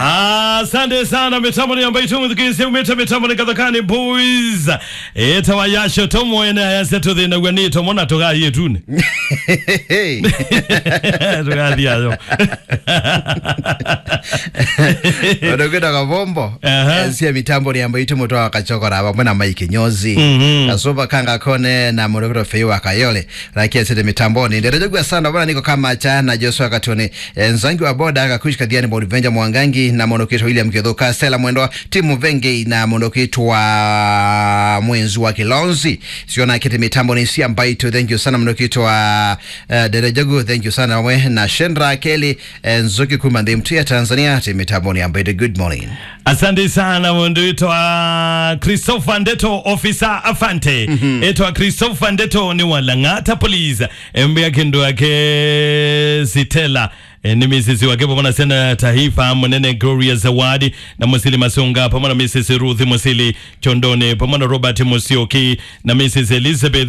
asante sana mitambo ni ambayo tumuthikiise umite mitambo ni kathakani boys etawa yasho tomwene ayase tuthina gwani tomona tugathie tune tugathie ayo odokwenda kavombo Aha. sia mitambo ni ambayo itumotoa kachokora vamwe na maiki nyozi Mhm. kasuva kanga kone na mondokwito fei wa kayole lakia sete mitamboni nderejogwa sana bana niko kama cha na Joshua Katone Eh, nzangi wa boda akakushi kadiani bodi venja mwangangi na mondokito William Kithuka Stella Mwendo timu venge na mondokito wa mwenzi wa Kilonzi siona kete mitambo ni sia mbaito thank you sana mondokito wa uh, derejogu thank you sana we na Shendra Kelly eh, Nzuki Kumandhi mtu ya Tanzania timu mitambo ni ambaito good morning asante sana mundu itwa christopher ndeto officer afante itwa christopher ndeto ni walang'ata police embea kindu ake sitela E, ni misisi wake pamoja na sena taifa munene Gloria Zawadi na Musili Masunga pamoja na Mrs Ruth Musili Chondone pamoja na Robert Musioki na Mrs Elizabeth